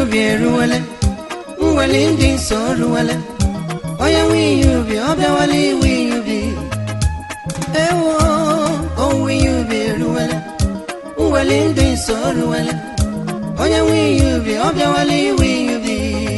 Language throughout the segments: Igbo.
ubi eruwele mweli ndị nsọ ruwele onye nwe ihe ubi ọ bịawala iwe ihe ubi ewo owuwe ihe ubi eruwele mweli ndị nsọ ruwele onye nwe ihe ubi ọ bịawala iwe ihe ubi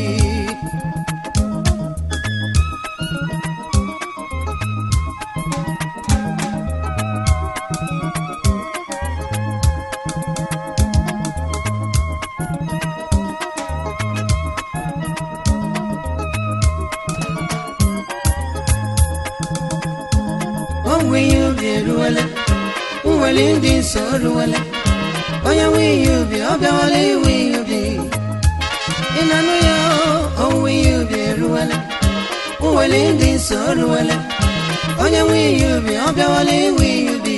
owuwe ihe ubi eruwele mweli ndị nsọ ruwele onye nwe ihe ubi ọ bịawala iwe ihe ubi ị na-anụ ya owuwe ihe ubi eruwele mweli ndị nsọ ruwele onye nwe ihe ubi ọ bịawala iwe ihe ubi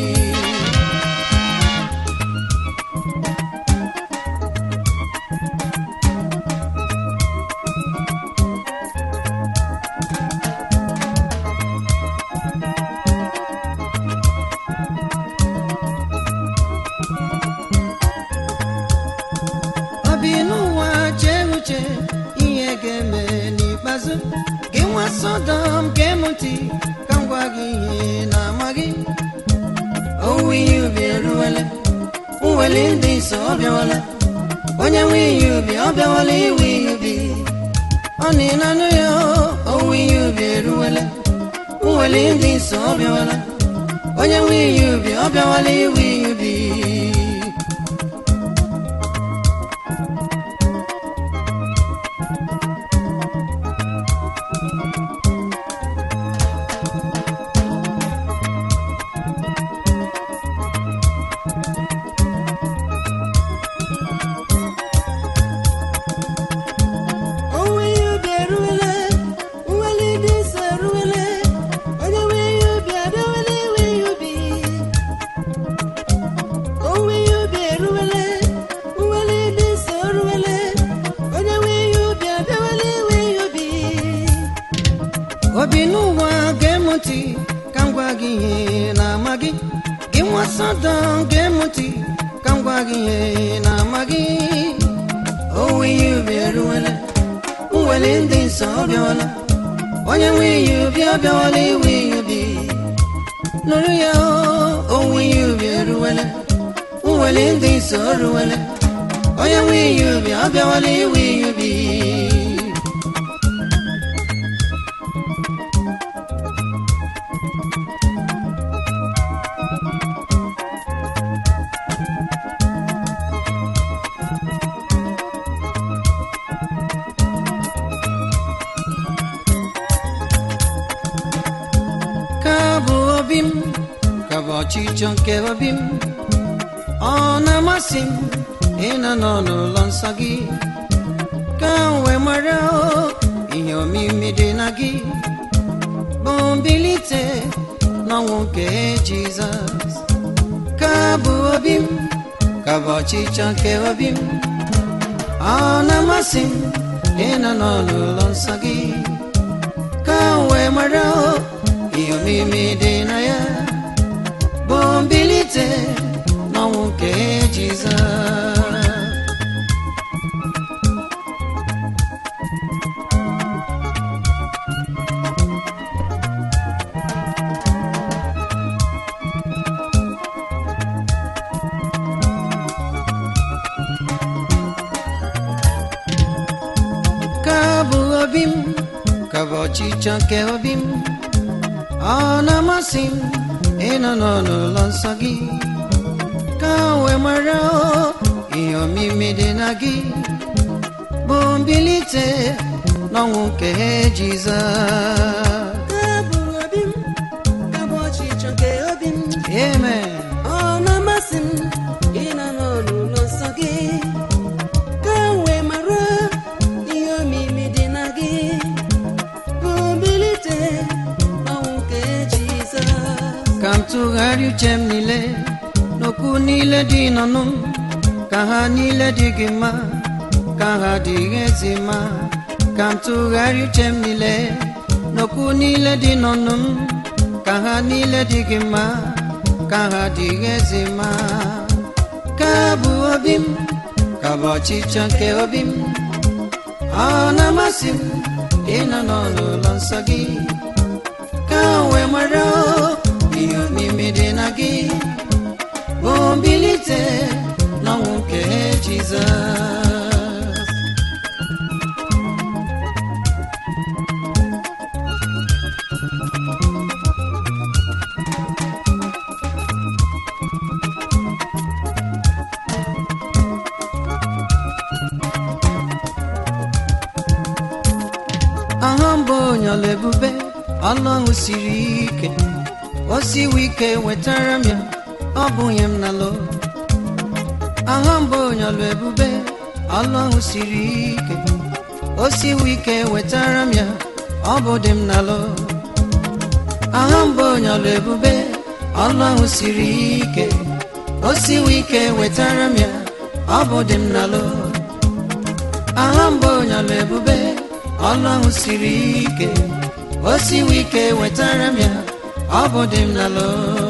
obi n'ụwa chee uche ihe ga-eme n'ikpeazụ gị nwa sọdọm ga-emụti ka m gwa gị ihe na-amaghị owuwe ihe ubi eruwele mweli ndị nsọ ọ bịawala onye nwe ihe ubi ọ bịawala iwe ihe ubi ọ na ịnanụ ya owuwe ihe ubi eruwele mweli ndị nsọ ọ bịawala onye nwe ihe ubi ọ bịawala iwe ihe ubi Onwe ihe ubi eruwele, nweli dị nsọ eruwele, onye nwe ihe ubi abịawela iwe ihe ubi. Onwe ihe ubi eruwele, nweli dị nsọ eruwele, onye nwe ihe ubi abịawela iwe ihe ubi. Obi n'ụwa ga-emụti ka m gwa gị ihe na-ama gị gị nwa Sọdọm ga-emụti ka m gwa gị ihe na-ama gị owuwe ihe ubi eruwele mweli ndị nsọ ọ bịawala onye nwe ihe ubi ọ bịawala iwe ihe ubi nụrụ ya o, owuwe ihe ubi eruwele mweli ndị nsọ o ruwele onye nwe ihe ubi ọ bịawala iwe ihe ubi ka bụ obi m ka bụ ọchịchọ nke obi m ọ na-amasị m ịnọ nọ n'ụlọ nsọ gị ka m wee mara o, ihe omimi dị na gị bụ mbilite n'ọnwụ nke jizọs ka bụ obi m ka bụ ọchịchọ nke obi m ọ na-amasị m ịnọ nọ n'ụlọ nsọ gị ka m wee mara o, ihe omimi dị na ya bụ mbilite n'ọnwụ nke jizọs ka bụ obi m ka bụ ọchịchọ nke obi m ọ na-amasị m ịnọ nọ n'ụlọ nsọ gị ka m wee mara o, ihe omimi dị na gị bụ mbilite n'ọnwụ nke jizọs Abụ obi m, abụ ọchịchọ nke obi m. amen Ọ na-amasị m ịnọ n'ụlọ nsọ gị ka m wee mara ihe omimi dị na gị bụ mbilite n'ọnwụ nke Jizọs. ka m tụgharị uche m niile n'okwu niile dị n'ọnụ m ka ha niile dị gị mma ka ha dịghị ezi mma ka m tụgharị uche m niile n'okwu niile dị n'ọnụ m ka ha niile dị gị mma ka ha dịghị ezi mma ka bụ obi m ka bụ ọchịchọ nke obi m ọ na-amasị m ịnọ n'ụlọ nsọ gị ka m wee mara ihe omimi dị na gị bụ mbilite n'ọnwụ nke Jizọs aha mbụ onye ọla ebube ọlụahụ siri ike o siwe ike wetara m ya ọ bụghị m nalụ aha mbụ onye ọla ebube ọlụahụ siri ike o siwe ike wetara m ya ọ bụ dị m nalụ aha mbụ onye ọla ebube ọlụahụ siri ike o siwe ike wetara m ya ọ bụ dị m nalụ aha mbụ onye ọla ebube ọlụ ahụ siri ike o siwe ike wetara m ya ọ bụ dị m n'alụ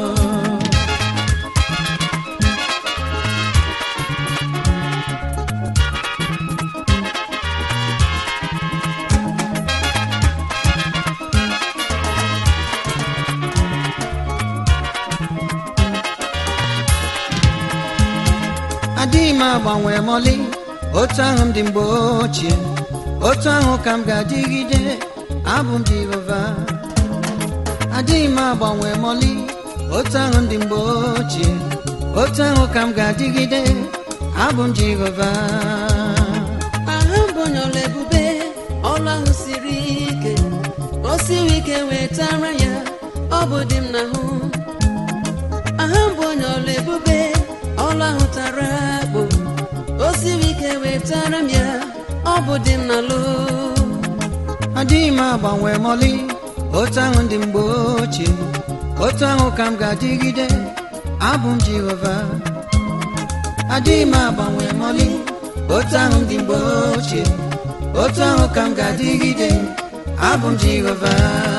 adịghị m agbanwe mọlị otu ahụ m dị mgbe ochie otu ahụ ka m ga-adịgide abụ m Jehova adịghị m agbanwe mọlị otu ahụ m dị mgbe ochie otu ahụ ka m ga-adịgide abụ m Jehova aha mbụ onye ọla ebube ọlụ ahụ siri ike o siri ike wetara ya ọ bụ dị m n'ahụ aha mbụ onye ọla ebube ọlụ ahụ tara akpụ o siri ike wetara m ya ọ bụ dị m n'alụ adịghị m agbanwe mọlị otu ahụ dị mgbe ochie otu ahụ ka m ga-adịgide abụ m Jehova adịghị m agbanwe mọlị otu ahụ dị mgbe ochie otu ahụ ka m ga-adịgide abụ m Jehova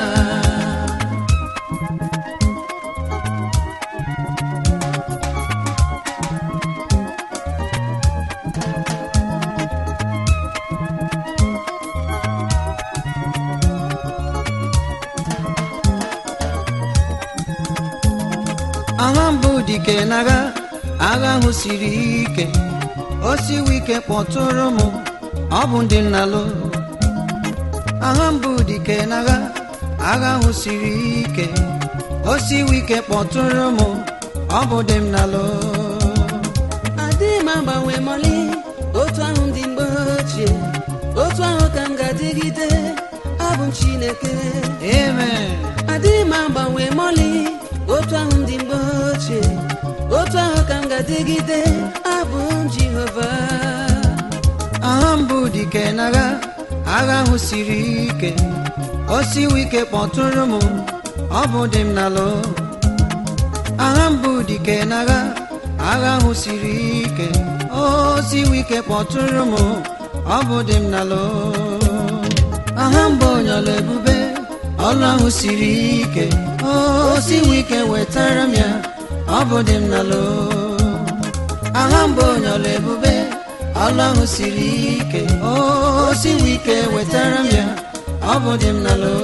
agha mbụ dike n'agha agha ahụ siri ike o siwe ike kpọtụrụ m ọ bụ ndị nnalụ agha mbụ dike n'agha agha ahụ siri ike o siwe ike kpọtụrụ m ọ bụ dị m nalụ adịghị m agbanwe mọlị otu ahụ dị mgbe ochie otu ahụ ka m ga-adịgide abụ m Chineke amen adịghị m agbanwe mọlị otu ahụ dị mgbe ochie otu ahụ ka m ga-adịgide abụ m Jehova agha mbụ dike n'agha agha ahụ siri ike o siwe ike kpọtụrụ m ọ bụ dị m nalụ agha mbụ dike n'agha agha ahụ siri ike o siwe ike kpọtụrụ m ọ bụ dị m nalụ agha mbụ onyọla ebube ọlụ ahụ siri ike o siwe ike wetara m ya ọ bụ dị m nalụ agha mbụ onyọla ebube ọlụ ahụ siri ike o siwe ike wetara m ya ọ bụ dị m nalụ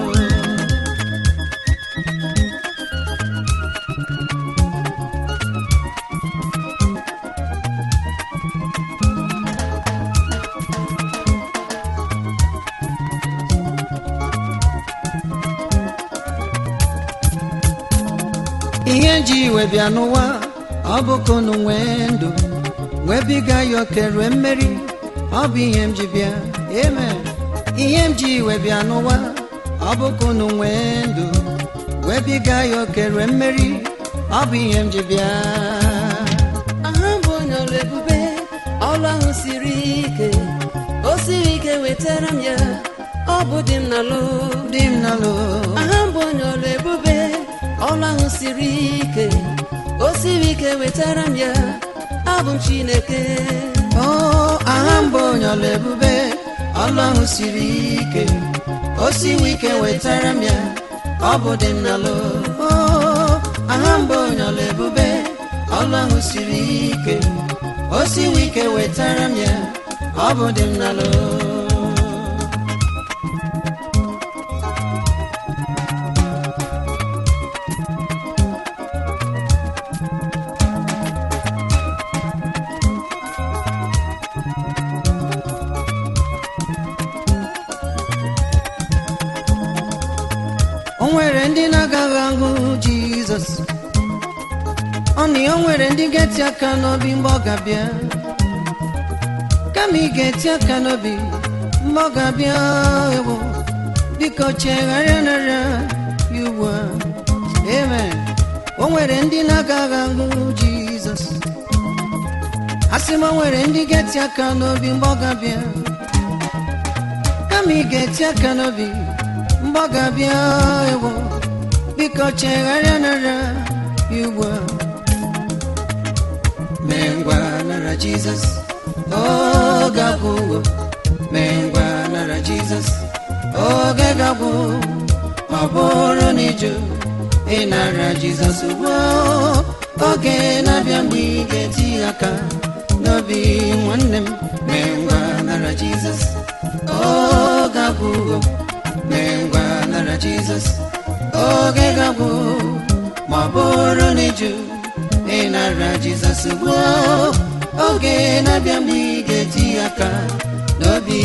ihe ji iwe bịa n'ụwa ọ bụ ka unu nwee ndụ wee biga ya okere mmeri ọ bụ ihe m ji bịa amen ihe m ji iwe bịa n'ụwa ọ bụ ka unu nwee ndụ wee biga ya okere mmeri ọ bụ ihe m ji bịa aha mbụ onye ọrụ ebube ọlụ ahụ siri ike o siri ike wetara m ya ọ bụ dị m n'alụ dị m nalụ aha mbụ onye ọrụ ebube ọlụ ahụ siri ike o siri ike wetara m ya abụ m Chineke o aha mbụ onye ọla ebube ọlụ ahụ siri ike o siwe ike wetara m ya ọ bụ dị m nalụ o aha mbụ onye ọla ebube ọlụ ahụ siri ike o siwe ike wetara m ya ọ bụ dị m n'alụ o nwere ndị na-agaghị ahụ jizọs ọ na o nwere ndị ga-eti aka n'obi mgbe ọ ga-abịa kama ị ga-eti aka n'obi mgbe ọ ga-abịa ewo biko chegharịa nara ya ugbu a amen o nwere ndị na-agaghị ahụ jizọs asị m o nwere ndị ga-eti aka n'obi mgbe ọ ga-abịa kama ị ga-eti aka n'obi mgbe ọ ga-abịa ewo biko chegharịa nara ya ugbu a mee ngwa nara jizọs oge agwụgo mee ngwa nara jizọs oge gagwụ ọ bụrụ na ịjụ ịnara jizọs ugbu a, oge na-abịa mgbe ị ga-eti aka n'obi nwanne m mee ngwa nara jizọs oge agwụgo mee ngwa nara jizọs oge gagwụ ma ọ bụrụ na ịjụ ịnara jizọs ugbu a, oge na-abịa mgbe ị ga-eti aka n'obi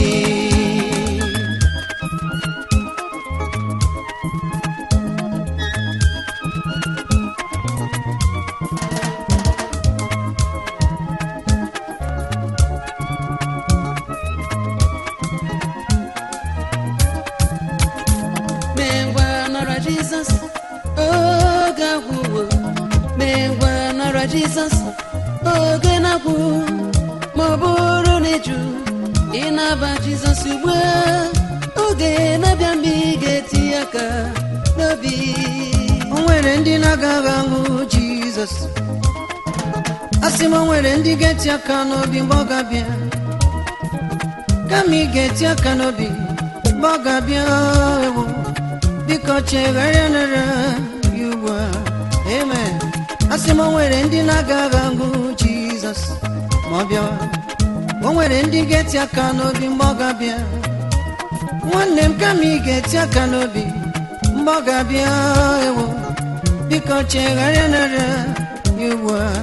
mee ngwa nara jizọs oge agwụwo mee ngwa nara jizọs oge na-agwụ ma ọ bụrụ na ịjụ ịnaba jizọs ugbu a oge na-abịa mgbe ị ga-eti aka n'obi o nwere ndị na-agaghị ahụ jizọs asị m o nwere ndị ga-eti aka n'obi mgbe ọ ga-abịa kama ị ga-eti aka n'obi mgbe ọ ga-abịa ewo biko chegharịa nara ya ugbu a amen asị m o nwere ndị na-agaghị ahụ jizọs ma ọ bịawa o nwere ndị ga-eti aka n'obi mgbe ọ ga-abịa nwanne m kama ị ga-eti aka n'obi mgbe ọ ga-abịa ewo biko chegharịa nara ya ugbu a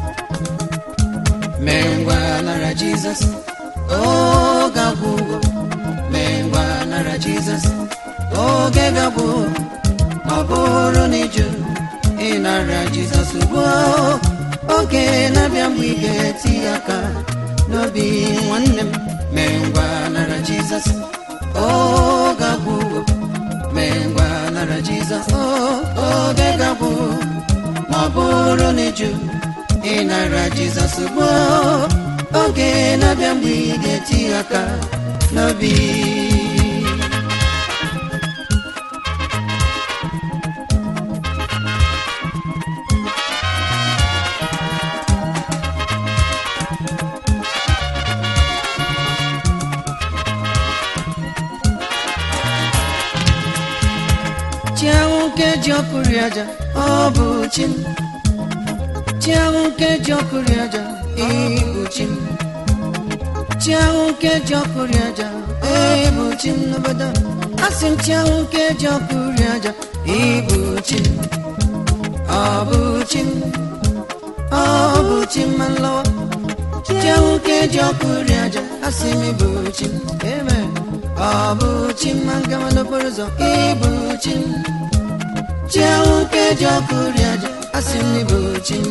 mee ngwa nara jizọs oge agwụgo mee ngwa nara jizọs oge gabụ ma ọ bụrụ na ịjụ ịnara jizọs ugbu a, oge na-abịa mgbe ị ga-eti aka n'obi nwanne m mee ngwa nara jizọs oge agwụgo mee ngwa nara jizọs o- oge gabụ ma ọ bụrụ na ịjụ ịnara jizọs ugbu a, oge na-abịa mgbe ị ga-eti aka n'obi chi ahụ nke ji ọkụri aja ọ bụ chi m chi ahụ nke ji ọkụri aja ịbụ chi m chi ahụ nke ji ọkụri aja ịbụ chi m n'obodo a. asị m chi ahụ nke ji ọkụri aja ịbụ chi m ọ bụ chi m ọ bụ chi m ma nlọwa chi ahụ nke ji ọkụri aja asị m ịbụ chi m amen ọ bụ chi m ma ngawa n'okporo ụzọ ịbụ chi m chi ahụ nke ji ọkụri aja asị m n'ịbụ chi m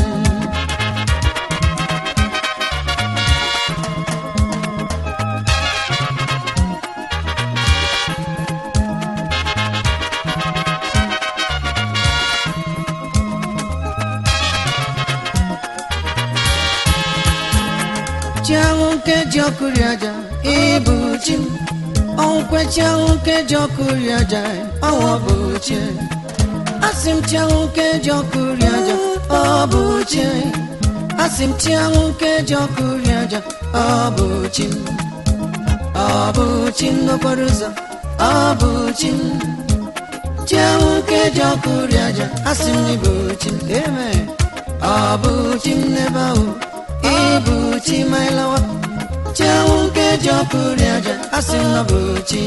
chi ahụ nke ji ọkụri aja ịbụ chi m ọnwụkwe chi ahụ nke ji ọkụri aja ọnwụ bụ chi asị m chi ahụ nke ji ọkụri aja ọ bụ chi asị m chi ahụ nke ji ọkụri aja ọ bụ chi m ọ bụ chi m n'okporo ụzọ ọ bụ chi m chi ahụ nke ji ọkụri aja asị m n'ịbụ chi m amen ọ bụ chi m n'ebe ahụ ị bụ chi ma ịlawa chi ahụ nke ji ọkụ ri aja asị m na ọ bụ chi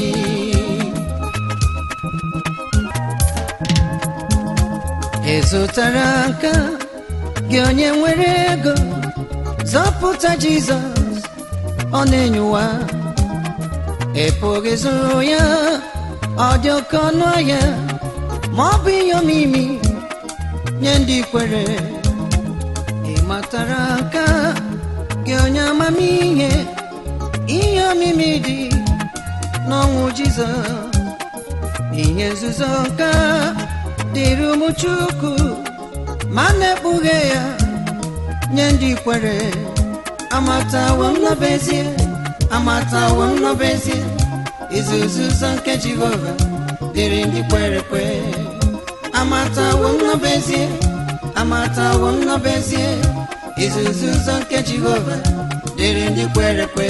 ị zụtara nka gị onye nwere ego zọpụta jizọs ọ na-enye ụwa ị pụghị zụrụ ya ọ dị oke ọnụ ahịa ma ọ bụ ihe omimi nye ndị kwere ị matara nka gị onye amamihe ihe omimi dị n'ọnwụ jizọs ihe nzuzo nka dịrị ụmụ chukwu ma na-ekpughe ya nye ndị kwere amatawo m n'obezie amatawo m n'obezie izuzu ụzọ nke jehova dịrị ndị kwere kwe amatawo m n'obezie amatawo m n'obezie izuzu ụzọ nke jehova dịrị ndị kwere kwe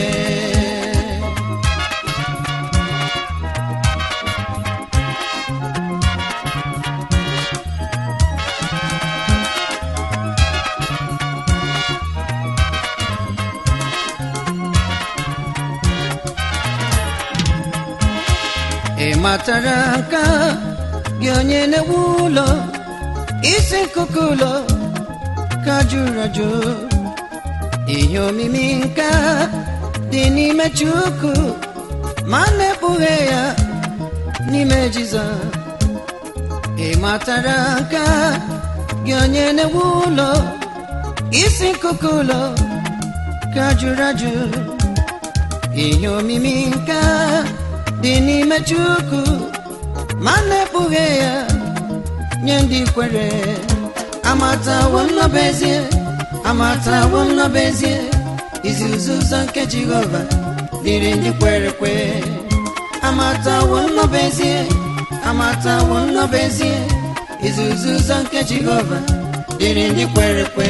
ị matara nka gị onye na-ewu ụlọ isi nkuku ụlọ ka jụrụ ajụ ihe omimi nka dị n'ime chukwu ma na-ekpughe ya n'ime jizọs ị matara nka gị onye na-ewu ụlọ isi nkuku ụlọ ka jụrụ ajụ ihe omimi nka dị n'ime chukwu ma na-ekpughe ya nye ndị kwere amatawo m n'obezie amatawo m n'obezie izuzu ụzọ nke jehova dịrị ndị kwere kwe amatawo m n'obezie amatawo m n'obezie izuzu ụzọ nke jehova dịrị ndị kwere kwe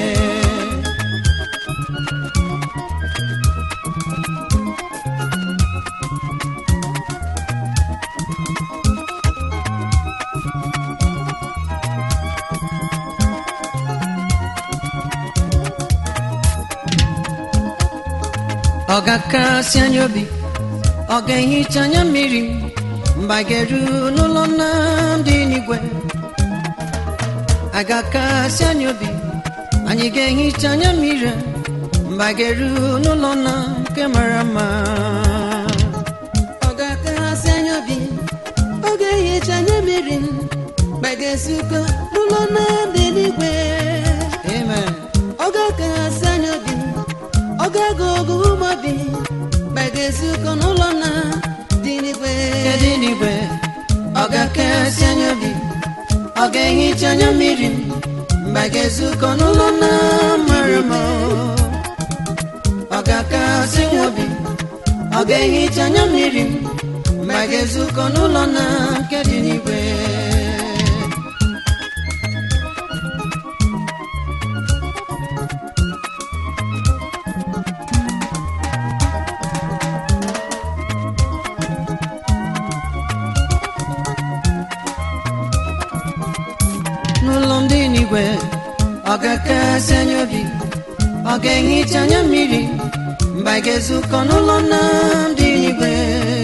ọ ga-akasị anya obi ọ ga-ehicha anya mmiri mgbe a ga-eru n'ụlọ nna dị n'igwe a ga-akasị anya obi anyị ga-ehicha anya mmiri mgbe a ga-eru n'ụlọ nna nke mara mma ọ ga-akasị anya obi ọ ga-ehicha anya mmiri m mgbe ga-ezukọ n'ụlọ nna dị n'igwe amen ọ ga-akasị anya obi ọ ga-aga ogu umobi mgbe ga-ezukọ n'ụlọ nna dị n'igwe nke dị n'igwe ọ ga-akasị anya obi ọ ga-ehicha anya mmiri mgbe a ga-ezukọ n'ụlọ nna mara mma ọ ga-akasị nwa obi ọ ga-ehicha anya mmiri mgbe a ga-ezukọ n'ụlọ nna nke dị n'igwe n'ụlọ ndị n'igwe ọ ga-akasị anya obi ọ ga-ehicha anya mmiri mgbe a ga-ezukọ n'ụlọ nna ndị n'igwe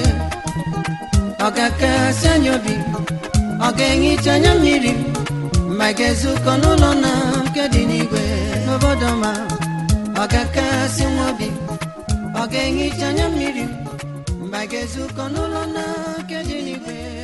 ọ ga-akasị anya obi ọ ga-ehicha anya mmiri mgbe a ga-ezukọ n'ụlọ nna nke dị n'igwe n'obodo ma ọ ga-akasị nwa obi ọ ga-ehicha anya mmiri mgbe a ga-ezukọ n'ụlọ nna nke dị n'igwe